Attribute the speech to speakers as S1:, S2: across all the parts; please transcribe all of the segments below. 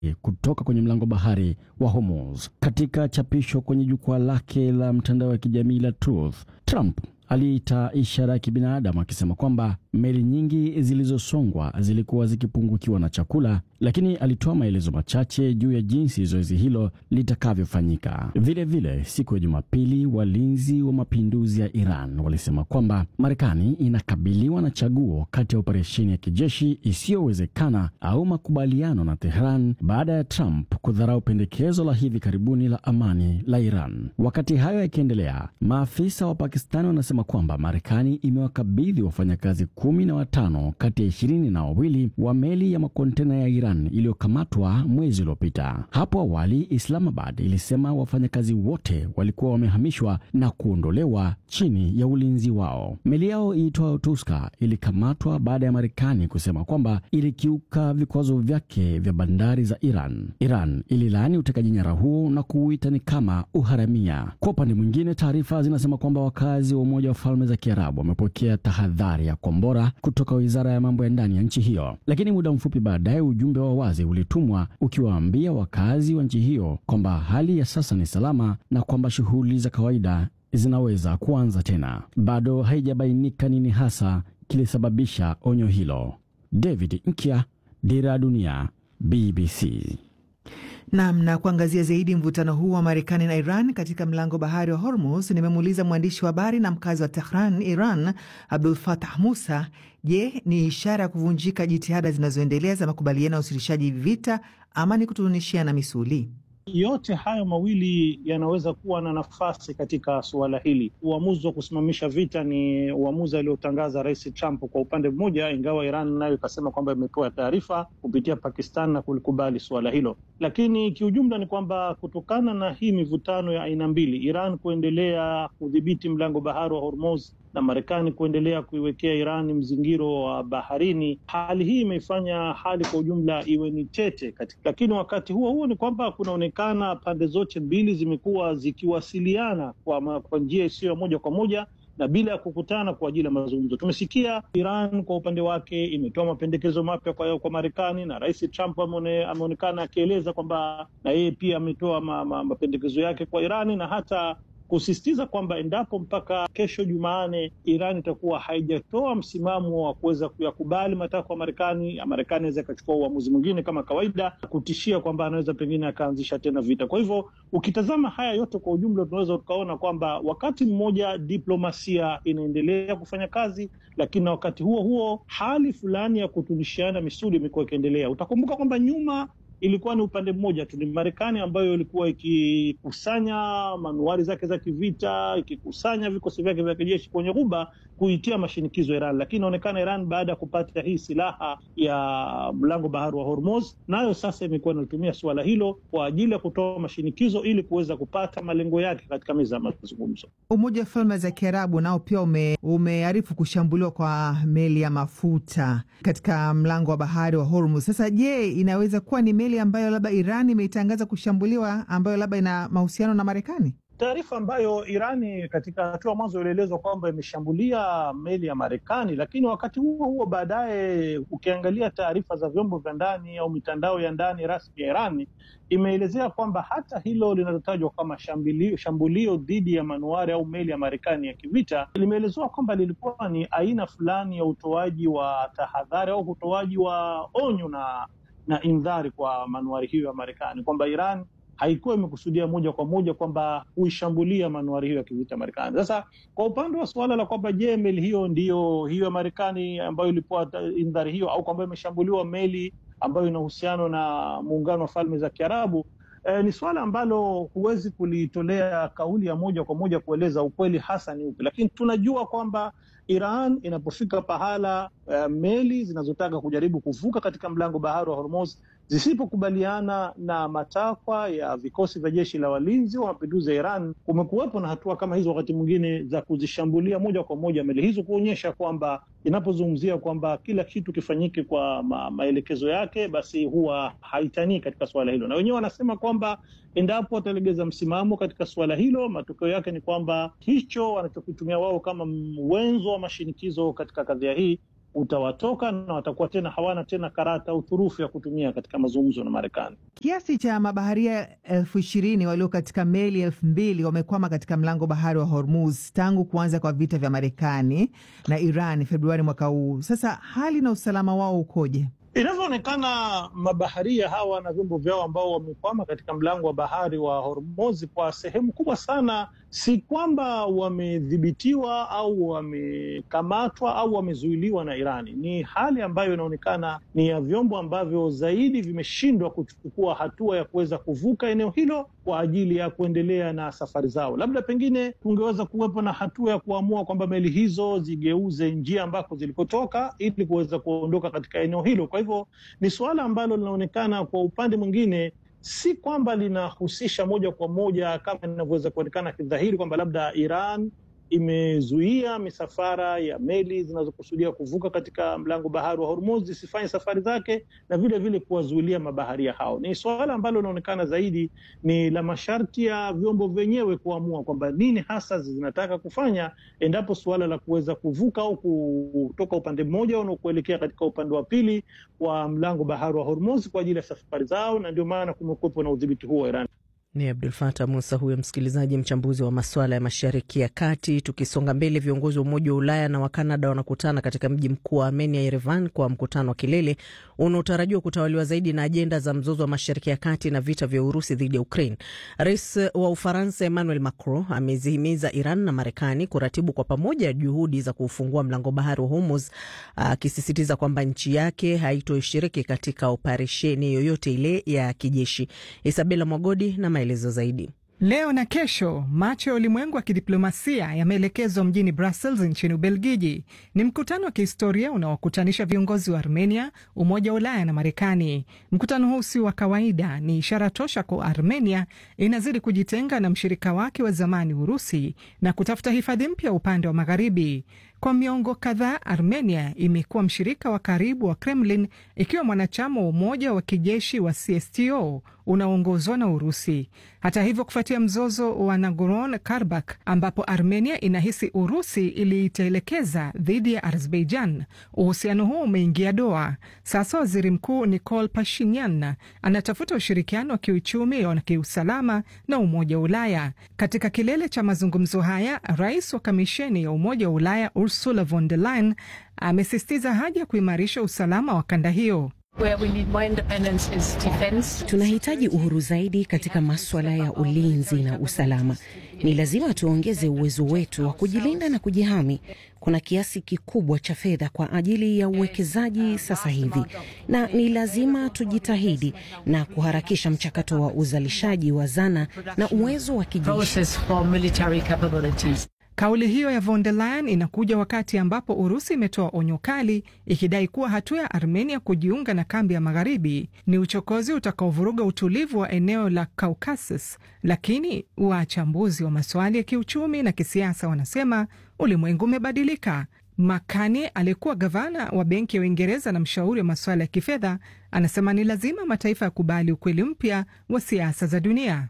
S1: kutoka kwenye mlango bahari wa Hormuz. Katika chapisho kwenye jukwaa lake la mtandao wa kijamii la Truth, Trump aliita ishara ya kibinadamu akisema kwamba meli nyingi zilizosongwa zilikuwa zikipungukiwa na chakula, lakini alitoa maelezo machache juu ya jinsi zoezi hilo litakavyofanyika. Vilevile, siku ya Jumapili, walinzi wa mapinduzi ya Iran walisema kwamba Marekani inakabiliwa na chaguo kati ya operesheni ya kijeshi isiyowezekana au makubaliano na Tehran baada ya Trump kudharau pendekezo la hivi karibuni la amani la Iran. Wakati hayo yakiendelea, maafisa wa Pakistani wanasema kwamba Marekani imewakabidhi wafanyakazi kumi na watano kati ya ishirini na wawili wa meli ya makontena ya Iran iliyokamatwa mwezi uliopita. Hapo awali, Islamabad ilisema wafanyakazi wote walikuwa wamehamishwa na kuondolewa chini ya ulinzi wao. Meli yao iitwayo Tuska ilikamatwa baada ya Marekani kusema kwamba ilikiuka vikwazo vyake vya bandari za Iran. Iran ililaani utekaji nyara huo na kuuita ni kama uharamia. Kwa upande mwingine, taarifa zinasema kwamba wakazi wa Umoja wa Falme za Kiarabu wamepokea tahadhari ya kombora kutoka wizara ya mambo ya ndani ya nchi hiyo, lakini muda mfupi baadaye ujumbe wa wazi ulitumwa ukiwaambia wakazi wa nchi hiyo kwamba hali ya sasa ni salama na kwamba shughuli za kawaida zinaweza kuanza tena. Bado haijabainika nini hasa kilisababisha onyo hilo. David Nkya, Dira ya Dunia, BBC.
S2: Nam na kuangazia zaidi mvutano huu wa Marekani na Iran katika mlango bahari wa Hormuz, nimemuuliza mwandishi wa habari na mkazi wa Tehran, Iran, Abdul Fatah Musa. Je, ni ishara ya kuvunjika jitihada zinazoendelea za makubaliano ya usitishaji vita ama ni kutunishiana misuli?
S3: Yote hayo mawili yanaweza kuwa na nafasi katika suala hili. Uamuzi wa kusimamisha vita ni uamuzi aliotangaza Rais Trump kwa upande mmoja, ingawa Iran nayo ikasema kwamba imepewa taarifa kupitia Pakistan na kulikubali suala hilo. Lakini kiujumla ni kwamba kutokana na hii mivutano ya aina mbili, Iran kuendelea kudhibiti mlango bahari wa Hormuz na Marekani kuendelea kuiwekea Iran mzingiro wa baharini, hali hii imeifanya hali kwa ujumla iwe ni tete katika. Lakini wakati huo huo ni kwamba kunaonekana pande zote mbili zimekuwa zikiwasiliana kwa, kwa njia isiyo ya moja kwa moja na bila ya kukutana kwa ajili ya mazungumzo. Tumesikia Iran kwa upande wake imetoa mapendekezo mapya kwa, kwa Marekani na Rais Trump amone, ameonekana akieleza kwamba na yeye pia ametoa ma, ma, mapendekezo yake kwa Irani na hata kusisitiza kwamba endapo mpaka kesho Jumanne Iran itakuwa haijatoa msimamo wa kuweza kuyakubali matakwa ya Marekani, Marekani anaweza ikachukua uamuzi mwingine kama kawaida, kutishia kwamba anaweza pengine akaanzisha tena vita. Kwa hivyo ukitazama haya yote kwa ujumla, tunaweza tukaona kwamba wakati mmoja diplomasia inaendelea kufanya kazi, lakini na wakati huo huo hali fulani ya kutunishiana misuli imekuwa ikiendelea. Utakumbuka kwamba nyuma ilikuwa ni upande mmoja tu, ni Marekani ambayo ilikuwa ikikusanya manuari zake za kivita, ikikusanya vikosi vyake vya kijeshi kwenye Ghuba kuitia mashinikizo Iran, lakini inaonekana Iran baada ya kupata hii silaha ya mlango bahari wa Hormuz, nayo sasa imekuwa inatumia suala hilo kwa ajili ya kutoa mashinikizo ili kuweza kupata malengo yake katika meza ya mazungumzo.
S2: Umoja wa Falme za Kiarabu nao pia ume, umearifu kushambuliwa kwa meli ya mafuta katika mlango wa bahari wa Hormuz. Sasa je, inaweza kuwa ni meli ambayo labda Iran imeitangaza kushambuliwa ambayo labda ina mahusiano na Marekani?
S3: Taarifa ambayo Irani katika hatua mwanzo ilielezwa kwamba imeshambulia meli ya Marekani, lakini wakati huo huo baadaye, ukiangalia taarifa za vyombo vya ndani au mitandao ya ndani rasmi ya Irani imeelezea kwamba hata hilo linalotajwa kama shambulio, shambulio dhidi ya manuari au meli ya Marekani ya kivita limeelezewa kwamba lilikuwa ni aina fulani ya utoaji wa tahadhari au utoaji wa onyo na na indhari kwa manuari hiyo ya Marekani kwamba Iran haikuwa imekusudia moja kwa moja kwamba kuishambulia manuari hiyo ya kivita Marekani. Sasa kwa upande wa suala la kwamba je, meli hiyo ndiyo hiyo ya Marekani ambayo ilipewa indhari hiyo au kwamba imeshambuliwa meli ambayo ina uhusiano na muungano wa falme za Kiarabu, eh, ni suala ambalo huwezi kulitolea kauli ya moja kwa moja kueleza ukweli hasa ni upi, lakini tunajua kwamba Iran inapofika pahala uh, meli zinazotaka kujaribu kuvuka katika mlango bahari wa Hormuz zisipokubaliana na matakwa ya vikosi vya jeshi la walinzi wa mapinduzi ya Iran, kumekuwepo na hatua kama hizo wakati mwingine za kuzishambulia moja kwa moja meli hizo, kuonyesha kwamba inapozungumzia kwamba kila kitu kifanyike kwa ma maelekezo yake, basi huwa haitanii katika suala hilo, na wenyewe wanasema kwamba endapo watalegeza msimamo katika suala hilo, matokeo yake ni kwamba hicho wanachokitumia wao kama wenzo wa mashinikizo katika kadhia hii utawatoka na watakuwa tena hawana tena karata au turufu ya kutumia katika mazungumzo na Marekani.
S2: Kiasi cha mabaharia elfu ishirini walio katika meli elfu mbili wamekwama katika mlango bahari wa Hormuz tangu kuanza kwa vita vya Marekani na Iran Februari mwaka huu. Sasa hali na usalama wao ukoje?
S3: Inavyoonekana mabaharia hawa na vyombo vyao ambao wamekwama katika mlango wa bahari wa Hormuz kwa sehemu kubwa sana, si kwamba wamedhibitiwa au wamekamatwa au wamezuiliwa na Irani. Ni hali ambayo inaonekana ni ya vyombo ambavyo zaidi vimeshindwa kuchukua hatua ya kuweza kuvuka eneo hilo kwa ajili ya kuendelea na safari zao. Labda pengine kungeweza kuwepo na hatua ya kuamua kwamba meli hizo zigeuze njia ambako zilikotoka ili kuweza kuondoka katika eneo hilo. Kwa hivyo ni suala ambalo linaonekana kwa upande mwingine si kwamba linahusisha moja kwa moja kama inavyoweza kuonekana kidhahiri kwamba labda Iran imezuia misafara ya meli zinazokusudia kuvuka katika mlango bahari wa Hormuz zisifanye safari zake na vile vile kuwazuilia mabaharia hao. Ni suala ambalo linaonekana zaidi ni la masharti ya vyombo vyenyewe kuamua kwamba nini hasa zinataka kufanya endapo suala la kuweza kuvuka au kutoka upande mmoja na kuelekea katika upande wa pili wa mlango bahari wa Hormuz kwa ajili ya safari zao, na ndio maana kumekuwepo na udhibiti huo wa Iran.
S4: Ni Abdul Fatah Musa huyo msikilizaji, mchambuzi wa masuala ya mashariki ya kati. Tukisonga mbele, viongozi wa Umoja wa Ulaya na wa Kanada wanakutana katika mji mkuu wa Armenia, Yerevan, kwa mkutano wa kilele unaotarajiwa kutawaliwa zaidi na ajenda za mzozo wa mashariki ya kati na vita vya Urusi dhidi ya Ukraine. Rais wa Ufaransa Emmanuel Macron amezihimiza Iran na Marekani kuratibu kwa pamoja juhudi za kuufungua mlango bahari wa Hormuz, akisisitiza kwamba nchi yake haitoshiriki katika operesheni yoyote ile ya kijeshi. Isabela Mwagodi na maelezo zaidi.
S5: Leo na kesho macho ya ulimwengu wa kidiplomasia yameelekezwa mjini Brussels nchini Ubelgiji. Ni mkutano wa kihistoria unaokutanisha viongozi wa Armenia, Umoja wa Ulaya na Marekani. Mkutano huu si wa kawaida, ni ishara tosha kwa Armenia inazidi kujitenga na mshirika wake wa zamani Urusi na kutafuta hifadhi mpya upande wa magharibi. Kwa miongo kadhaa Armenia imekuwa mshirika wa karibu wa Kremlin, ikiwa mwanachama wa umoja wa kijeshi wa CSTO unaoongozwa na Urusi. Hata hivyo, kufuatia mzozo wa Nagorno Karabakh ambapo Armenia inahisi Urusi iliitelekeza dhidi ya Azerbaijan, uhusiano huo umeingia doa. Sasa waziri mkuu Nikol Pashinyan anatafuta ushirikiano wa kiuchumi na kiusalama na Umoja wa Ulaya. Katika kilele cha mazungumzo haya, rais wa kamisheni ya Umoja wa Ulaya Ursula von der Leyen amesisitiza haja ya kuimarisha usalama wa kanda hiyo.
S6: Tunahitaji uhuru zaidi katika maswala ya ulinzi na usalama. Ni lazima tuongeze uwezo wetu wa kujilinda na kujihami. Kuna kiasi kikubwa cha fedha kwa ajili ya uwekezaji sasa hivi, na ni lazima tujitahidi na kuharakisha mchakato wa uzalishaji wa zana na uwezo wa kijeshi.
S5: Kauli hiyo ya von der Leyen inakuja wakati ambapo Urusi imetoa onyo kali ikidai kuwa hatua ya Armenia kujiunga na kambi ya magharibi ni uchokozi utakaovuruga utulivu wa eneo la Caucasus. Lakini wachambuzi wa masuala ya kiuchumi na kisiasa wanasema ulimwengu umebadilika. Makane aliyekuwa gavana wa benki ya Uingereza na mshauri wa masuala ya kifedha anasema ni lazima mataifa yakubali ukweli mpya wa siasa za dunia.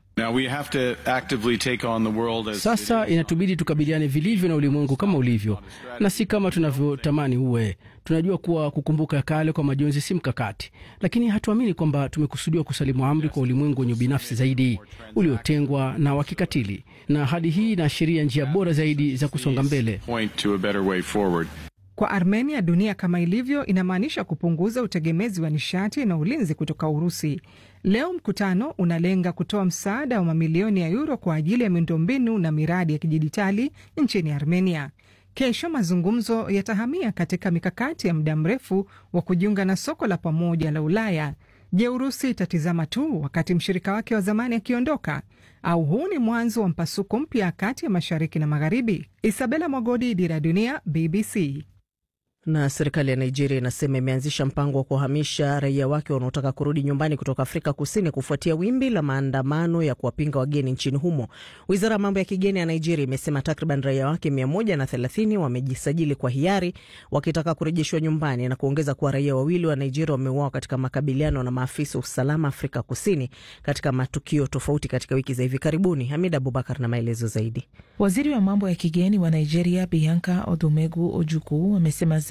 S7: Sasa inatubidi tukabiliane vilivyo na ulimwengu kama ulivyo na si kama tunavyotamani uwe. Tunajua kuwa kukumbuka ya kale kwa majonzi si mkakati, lakini hatuamini kwamba tumekusudiwa kusalimu amri kwa ulimwengu wenye ubinafsi zaidi, uliotengwa na wa kikatili, na hadi hii inaashiria njia bora zaidi za kusonga mbele.
S5: Kwa Armenia, dunia kama ilivyo inamaanisha kupunguza utegemezi wa nishati na ulinzi kutoka Urusi. Leo mkutano unalenga kutoa msaada wa mamilioni ya yuro kwa ajili ya miundombinu na miradi ya kidijitali nchini Armenia. Kesho mazungumzo yatahamia katika mikakati ya muda mrefu wa kujiunga na soko la pamoja la Ulaya. Je, Urusi itatizama tu wakati mshirika wake wa zamani akiondoka, au huu ni mwanzo wa mpasuko mpya kati ya mashariki na magharibi? Isabela Mwagodi, Dira ya Dunia, BBC.
S4: Na serikali ya Nigeria inasema imeanzisha mpango wa kuhamisha raia wake wanaotaka kurudi nyumbani kutoka Afrika Kusini kufuatia wimbi la maandamano ya kuwapinga wageni nchini humo. Wizara ya mambo ya kigeni ya Nigeria imesema takriban raia wake mia moja na thelathini wamejisajili kwa hiari wakitaka kurejeshwa nyumbani na kuongeza kuwa raia wawili wa Nigeria wameuawa katika makabiliano na maafisa wa usalama Afrika Kusini katika matukio tofauti katika wiki za hivi karibuni. Hamid Abubakar na maelezo zaidi.
S8: Waziri wa mambo ya kigeni wa Nigeria Bianca Odumegu Ojukwu amesema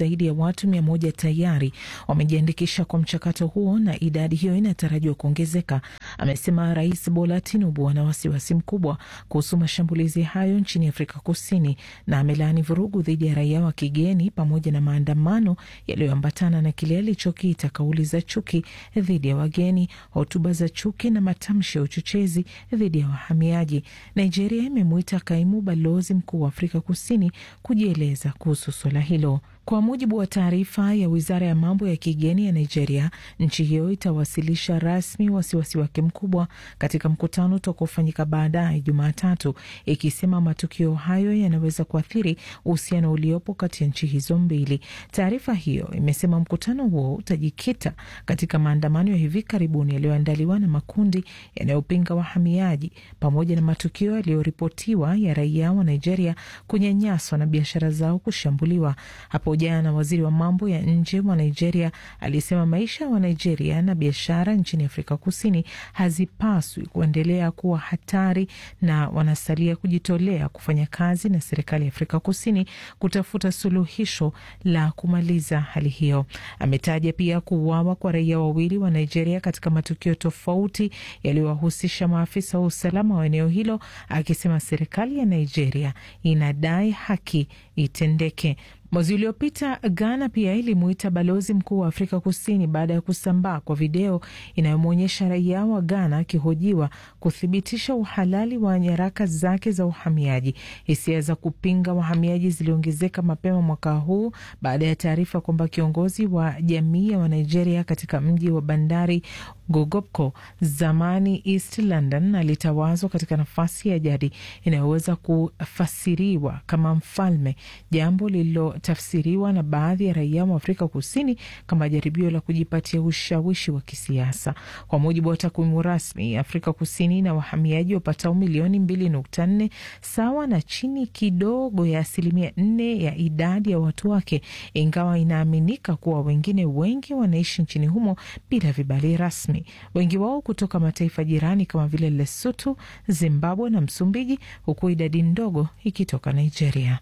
S8: zaidi ya watu mia moja tayari wamejiandikisha kwa mchakato huo na idadi hiyo inatarajiwa kuongezeka. Amesema Rais Bola Tinubu ana wasiwasi mkubwa kuhusu mashambulizi hayo nchini Afrika Kusini na amelaani vurugu dhidi ya raia wa kigeni pamoja na maandamano yaliyoambatana na kile alichokiita kauli za chuki dhidi ya wageni, hotuba za chuki na matamshi ya uchochezi dhidi ya wahamiaji. Nigeria imemwita kaimu balozi mkuu wa Afrika Kusini kujieleza kuhusu suala hilo. Kwa mujibu wa taarifa ya wizara ya mambo ya kigeni ya Nigeria, nchi hiyo itawasilisha rasmi wasiwasi wake mkubwa katika mkutano utakaofanyika baadaye Jumatatu, ikisema matukio hayo yanaweza kuathiri uhusiano uliopo kati ya nchi hizo mbili. Taarifa hiyo imesema mkutano huo utajikita katika maandamano ya hivi karibuni yaliyoandaliwa na makundi yanayopinga wahamiaji pamoja na matukio yaliyoripotiwa ya raia wa Nigeria kunyanyaswa na biashara zao kushambuliwa. Hapo jana waziri wa mambo ya nje wa Nigeria alisema maisha wa Nigeria na biashara nchini Afrika Kusini hazipaswi kuendelea kuwa hatari na wanasalia kujitolea kufanya kazi na serikali ya Afrika Kusini kutafuta suluhisho la kumaliza hali hiyo. Ametaja pia kuuawa kwa raia wawili wa Nigeria katika matukio tofauti yaliyowahusisha maafisa wa usalama wa eneo hilo, akisema serikali ya Nigeria inadai haki itendeke. Mwezi uliopita Ghana pia ilimuita balozi mkuu wa Afrika Kusini baada ya kusambaa kwa video inayomwonyesha raia wa Ghana akihojiwa kuthibitisha uhalali wa nyaraka zake za uhamiaji. Hisia za kupinga wahamiaji ziliongezeka mapema mwaka huu baada ya taarifa kwamba kiongozi wa jamii ya Wanigeria katika mji wa bandari Gogopko, zamani East London, alitawazwa katika nafasi ya jadi inayoweza kufasiriwa kama mfalme, jambo lililotafsiriwa na baadhi ya raia wa Afrika Kusini kama jaribio la kujipatia ushawishi wa kisiasa. Kwa mujibu wa takwimu rasmi, Afrika Kusini na wahamiaji wapatao milioni mbili nukta nne sawa na chini kidogo ya asilimia nne ya idadi ya watu wake, ingawa inaaminika kuwa wengine wengi wanaishi nchini humo bila vibali rasmi wengi wao kutoka mataifa jirani kama vile Lesotho, Zimbabwe na Msumbiji, huku idadi ndogo ikitoka Nigeria.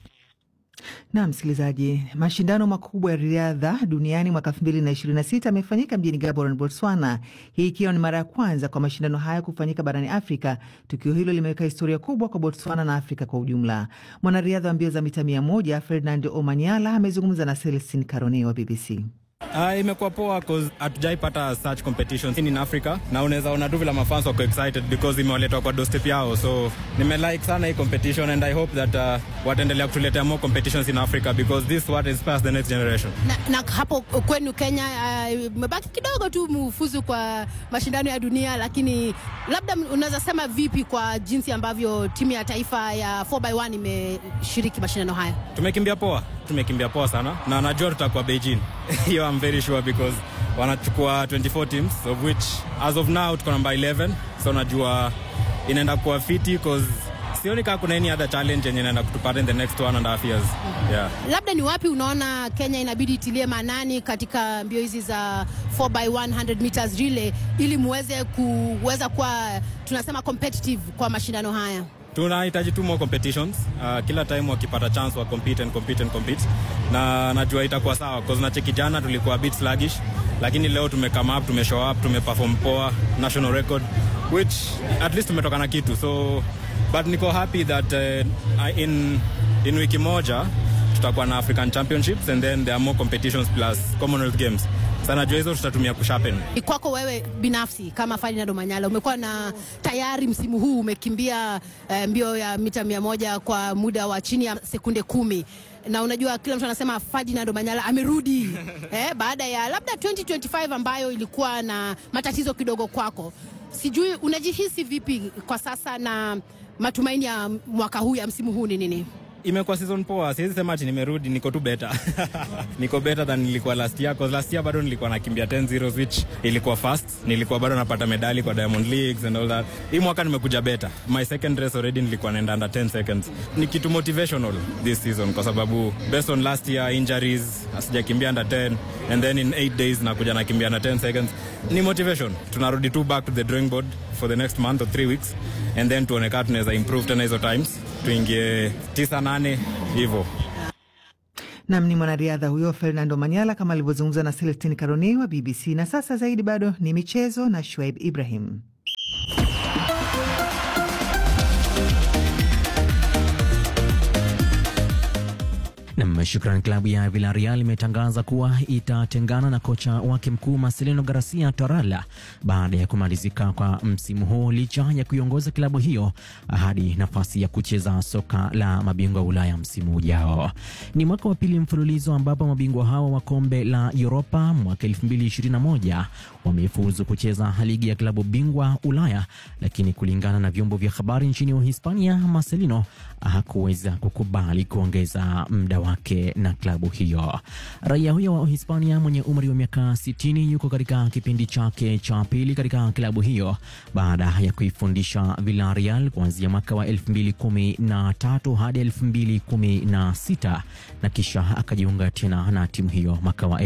S2: Na msikilizaji, mashindano makubwa ya riadha duniani mwaka 2026 yamefanyika mjini Gaborone, Botswana, hii ikiwa ni mara ya kwanza kwa mashindano hayo kufanyika barani Afrika. Tukio hilo limeweka historia kubwa kwa Botswana na Afrika kwa ujumla. Mwanariadha wa mbio za mita 100 Ferdinand Omanyala amezungumza na Celestin Carone wa BBC.
S9: Uh, imekuwa poa cause hatujaipata such competitions in Africa na unaweza ona tu vile mafans wako excited because imewaletwa kwa doorstep yao, so nimelike sana hii competition and I hope that uh, wataendelea kutuletea more competitions in Africa because this what inspires the next generation.
S10: Na, na hapo kwenu Kenya imebaki uh, kidogo tu mufuzu kwa mashindano ya dunia, lakini labda unaweza sema vipi kwa jinsi ambavyo timu ya taifa ya 4x1 imeshiriki mashindano haya?
S9: Tumekimbia poa, tumekimbia poa sana na najua tutakuwa Beijing hiyo I'm very sure because wanachukua 24 teams of which as of now tuko namba 11 so najua inaenda kuwa fiti because sioni kama kuna any other challenge yenye inaenda kutupata in the next one and a half years. Yeah.
S10: Labda ni wapi unaona Kenya inabidi itilie maanani katika mbio hizi za 4x100 meters relay ili muweze kuweza kuwa tunasema competitive kwa mashindano haya?
S9: tunahitaji tu more competitions uh, kila time wakipata chance wa compete and compete and compete na najua itakuwa sawa cause na cheki jana tulikuwa a bit sluggish lakini leo tume come up tume show up tumeperform poa national record which at least tumetoka na kitu so but niko happy that uh, in, in wiki moja tutakuwa na African Championships and then there are more competitions plus Commonwealth Games sana jua hizo tutatumia kusharpen.
S10: Kwako wewe binafsi kama Ferdinand Omanyala, umekuwa na tayari msimu huu umekimbia uh, mbio ya mita mia moja kwa muda wa chini ya sekunde kumi na unajua kila mtu anasema Ferdinand Omanyala amerudi eh, baada ya labda 2025 ambayo ilikuwa na matatizo kidogo kwako. Sijui unajihisi vipi kwa sasa na matumaini ya mwaka huu ya msimu huu ni nini?
S9: imekuwa season poa, siwezi sema ati nimerudi, niko tu better niko better than nilikuwa last year, cause last year bado nilikuwa nakimbia 10 zeros which ilikuwa fast, nilikuwa bado napata medali kwa Diamond Leagues and all that. Hii mwaka nimekuja better, my second race already nilikuwa naenda under 10 seconds. Ni kitu motivational this season kwa sababu based on last year injuries, sijakimbia under 10 and then in 8 days nakuja nakimbia under 10 seconds. Ni motivation, tunarudi tu back to the drawing board for the next month or 3 weeks and then tuone kama tunaweza improve tena hizo times tuingie tisa nane hivyo.
S2: Nam ni mwanariadha huyo Fernando Manyala kama alivyozungumza na Celestin Karoni wa BBC. Na sasa zaidi bado ni michezo na Shuaib Ibrahim.
S11: Nam, shukran. Klabu ya Villarreal imetangaza kuwa itatengana na kocha wake mkuu Marcelino Garcia Torralla baada ya kumalizika kwa msimu huu, licha ya kuiongoza klabu hiyo hadi nafasi ya kucheza soka la mabingwa Ulaya msimu ujao. Ni mwaka wa pili mfululizo ambapo mabingwa hao wa kombe la Europa mwaka 2021 wamefuzu kucheza ligi ya klabu bingwa Ulaya, lakini kulingana na vyombo vya habari nchini Uhispania, Marcelino hakuweza kukubali kuongeza muda wake na klabu hiyo. Raia huyo wa Uhispania mwenye umri wa miaka 60 yuko katika kipindi chake cha pili katika klabu hiyo baada ya kuifundisha Villarreal kuanzia mwaka wa 2013 hadi 2016 na kisha akajiunga tena na timu hiyo mwaka wa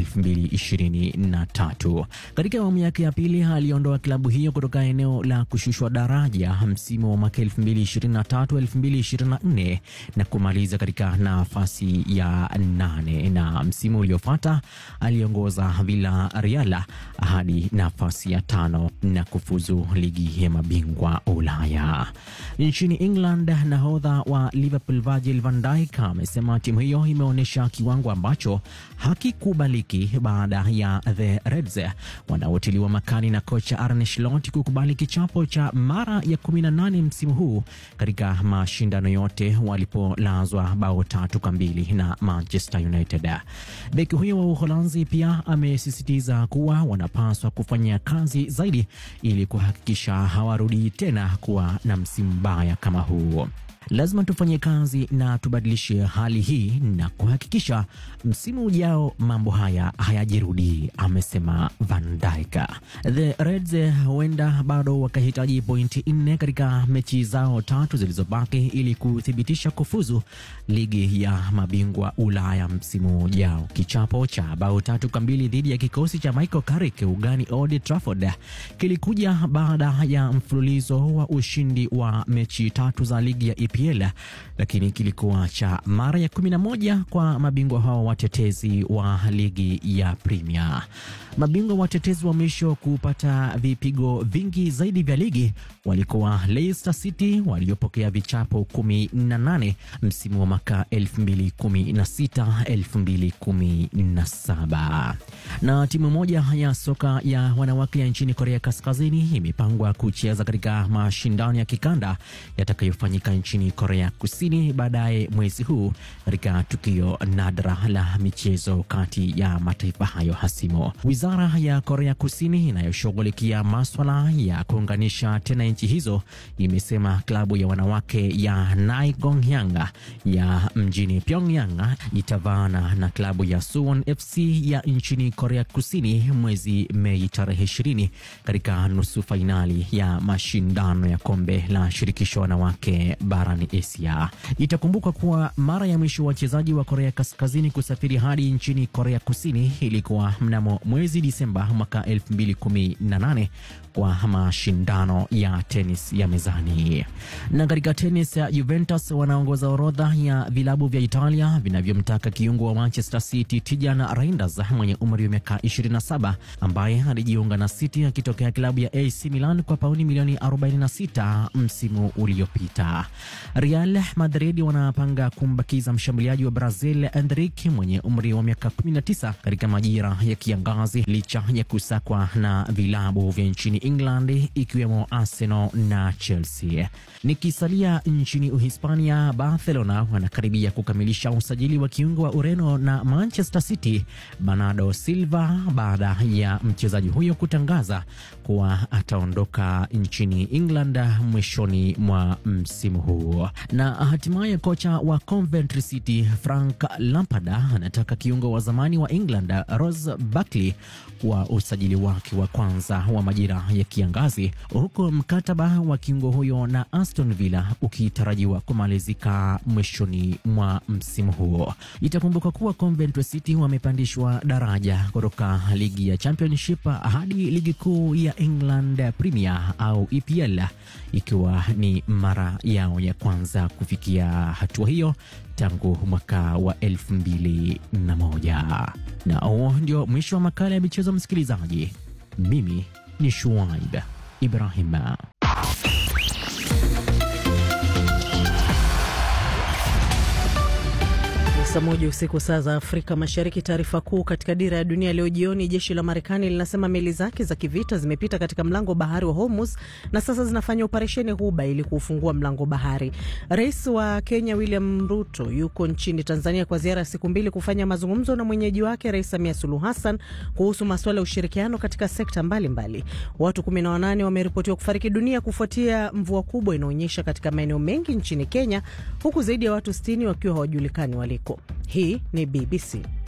S11: 2023. Katika awamu yake ya pili aliondoa klabu hiyo kutoka eneo la kushushwa daraja msimu wa mwaka 2023 2024 na kumaliza katika nafasi ya nane na msimu uliofuata aliongoza Villarreal hadi nafasi ya tano na kufuzu ligi ya mabingwa Ulaya. Nchini England, nahodha wa Liverpool Virgil van Dijk amesema timu hiyo imeonyesha kiwango ambacho hakikubaliki baada ya the Reds wanaotiliwa makani na kocha Arne Slot kukubali kichapo cha mara ya 18 msimu huu katika mashindano yote walipolazwa bao tatu kwa mbili na Manchester United. Beki huyo wa Uholanzi pia amesisitiza kuwa wanapaswa kufanya kazi zaidi ili kuhakikisha hawarudi tena kuwa na msimu mbaya kama huu. Lazima tufanye kazi na tubadilishe hali hii na kuhakikisha msimu ujao mambo haya hayajirudi, amesema Van Dijk. The Reds huenda bado wakahitaji pointi nne katika mechi zao tatu zilizobaki ili kuthibitisha kufuzu ligi ya mabingwa Ulaya msimu ujao. Kichapo cha bao tatu kwa mbili dhidi ya kikosi cha Michael Carrick ugani Old Trafford kilikuja baada ya mfululizo wa ushindi wa mechi tatu za ligi ya EPL, lakini kilikuwa cha mara ya 11 kwa mabingwa hao watetezi wa ligi ya Premier. Mabingwa watetezi wa mwisho kupata vipigo vingi zaidi vya ligi walikuwa Leicester City waliopokea vichapo 18 msimu wa mwaka 2016 2017. Na timu moja ya soka ya wanawake ya nchini Korea Kaskazini imepangwa kucheza katika mashindano ya kikanda yatakayofanyika nchini Korea Kusini baadaye mwezi huu katika tukio nadra la michezo kati ya mataifa hayo hasimu. Wizara ya Korea Kusini inayoshughulikia maswala ya kuunganisha tena nchi hizo imesema klabu ya wanawake ya Naigongyang ya mjini Pyongyang itavaana na klabu ya Suwon FC ya nchini Korea Kusini mwezi Mei tarehe 20 katika nusu fainali ya mashindano ya kombe la shirikisho wanawake barani Asia. Itakumbukwa kuwa mara ya mwisho wachezaji wa Korea Kaskazini kusafiri hadi nchini Korea Kusini ilikuwa mnamo mwezi Disemba mwaka 2018 kwa mashindano ya tenis ya mezani. Na katika tenis ya Juventus wanaongoza orodha ya vilabu vya Italia vinavyomtaka kiungo wa Manchester City Tijan Reinders mwenye umri wa miaka 27 ambaye alijiunga na City akitokea klabu ya AC Milan kwa pauni milioni 46 msimu uliopita. Real Madrid wanapanga kumbakiza mshambuliaji wa Brazil Endrick mwenye umri wa miaka 19 katika majira ya kiangazi licha ya kusakwa na vilabu vya nchini England ikiwemo Arsenal na Chelsea. Nikisalia nchini Uhispania, Barcelona wanakaribia kukamilisha usajili wa kiungo wa Ureno na Manchester City Bernardo Silva baada ya mchezaji huyo kutangaza kuwa ataondoka nchini England mwishoni mwa msimu huu. Na hatimaye kocha wa Coventry City Frank Lampard anataka kiungo wa zamani wa England Ross Barkley wa usajili wake wa kwanza wa majira ya kiangazi, huku mkataba wa kiungo huyo na Aston Villa ukitarajiwa kumalizika mwishoni mwa msimu huo. Itakumbuka kuwa Coventry City wamepandishwa daraja kutoka ligi ya Championship hadi ligi kuu ya England Premier au EPL, ikiwa ni mara yao ya kwanza kufikia hatua hiyo tangu mwaka wa elfu mbili na moja. Na huo ndio mwisho wa makala ya michezo, msikilizaji. Mimi ni Shuaib Ibrahima.
S4: Saa moja usiku saa za Afrika Mashariki. Taarifa kuu katika dira ya dunia leo jioni, jeshi la Marekani linasema meli zake za kivita zimepita katika mlango wa bahari wa Hormuz na sasa zinafanya operesheni Ghuba ili kuufungua mlango bahari. Rais wa Kenya William Ruto yuko nchini Tanzania kwa ziara ya siku mbili kufanya mazungumzo na mwenyeji wake Rais Samia Suluhu Hassan kuhusu masuala ya ushirikiano katika sekta mbalimbali mbali. Watu 18 wameripotiwa kufariki dunia kufuatia mvua kubwa inaonyesha katika maeneo mengi nchini Kenya, huku zaidi ya watu 60 wakiwa hawajulikani waliko. Hii ni BBC.